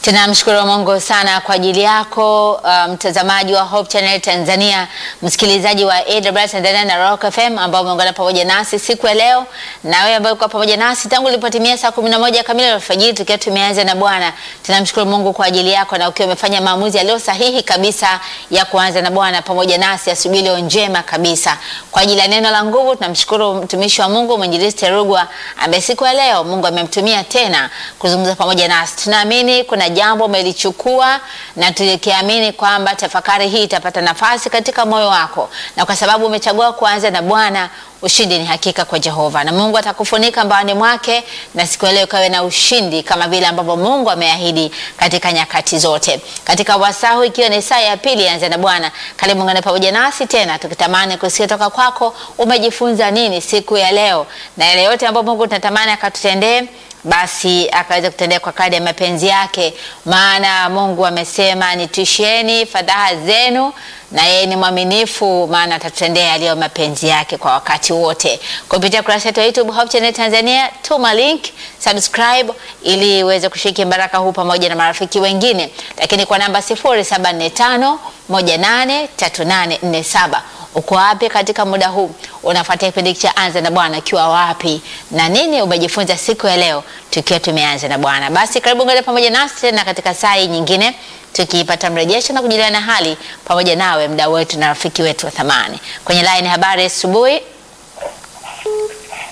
Tunamshukuru Mungu sana kwa ajili yako uh, mtazamaji wa Hope Channel Tanzania, msikilizaji wa AWR Tanzania na Rock FM ambao umeungana pamoja nasi siku ya leo, na wewe ambaye uko pamoja nasi tangu ilipotimia saa 11 kamili alfajiri tukiwa tumeanza na Bwana. Tunamshukuru Mungu kwa ajili yako na ukiwa umefanya maamuzi yaliyo sahihi kabisa ya kuanza na Bwana pamoja nasi asubuhi leo njema kabisa. Kwa ajili ya neno la nguvu tunamshukuru mtumishi wa Mungu mwinjilisti Rugwa ambaye siku ya leo Mungu amemtumia tena kuzungumza pamoja nasi. Tunaamini kuna jambo umelichukua na tukiamini kwamba tafakari hii itapata nafasi katika moyo wako, na kwa sababu umechagua kuanza na Bwana, ushindi ni hakika kwa Jehova, na Mungu atakufunika mbaani mwake, na siku ya leo kawe na ushindi kama vile ambavyo Mungu ameahidi katika nyakati zote. Katika wasahu ikiwa ni saa ya pili, anza na Bwana. Karibu ungane pamoja nasi tena, tukitamani kusikia toka kwako umejifunza nini siku ya leo, na yale yote ambayo Mungu tunatamani akatutendee basi akaweza kutendea kwa kadri ya mapenzi yake, maana Mungu amesema nitisheni fadhaa zenu, na yeye ni mwaminifu, maana atatutendea yaliyo mapenzi yake kwa wakati wote. Kupitia kurasa yetu ya YouTube Hope Channel Tanzania, tuma link subscribe, ili uweze kushiriki baraka huu pamoja na marafiki wengine, lakini kwa namba 0745 183847 Uko wapi katika muda huu? Unafuatia kipindi cha Anza na Bwana ukiwa wapi na nini umejifunza siku ya leo tukiwa tumeanza na Bwana? Basi karibu ngale pamoja nasi tena katika saa hii nyingine, tukipata mrejesho na kujuliana hali pamoja nawe, mdau wetu na rafiki wetu wa thamani. Kwenye line habari asubuhi